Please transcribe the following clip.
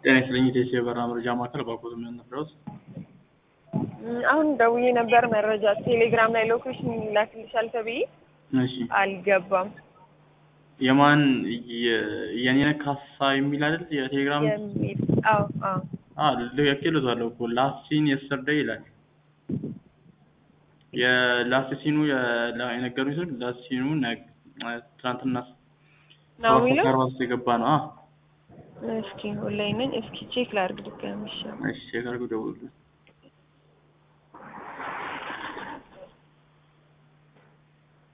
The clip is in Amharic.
ጤና ይስጥልኝ ኢቴስ የበረራ መረጃ ማዕከል ባኮት ምን ነበረውት? አሁን ደውዬ ነበር መረጃ ቴሌግራም ላይ ሎኬሽን ላክልሻል ተብዬ እሺ አልገባም የማን የኔነህ ካሳ የሚል አይደል የቴሌግራም የሚል አዎ አዎ አ ልኬልዎታለሁ እኮ ላስት ሲን የስተርዴይ ይላል የላስት ሲኑ የነገሩኝ ስልክ ላስት ሲኑ ነገ- ትናንትና ነው ሰባት የሚለው ሰዓት ከአርባ ሶስት የገባ ነው አ እስኪ ኦንላይን ነኝ እስኪ ቼክ ላድርግ ድጋሚ እሺ እሺ ቼክ አድርገው ደውሉልኝ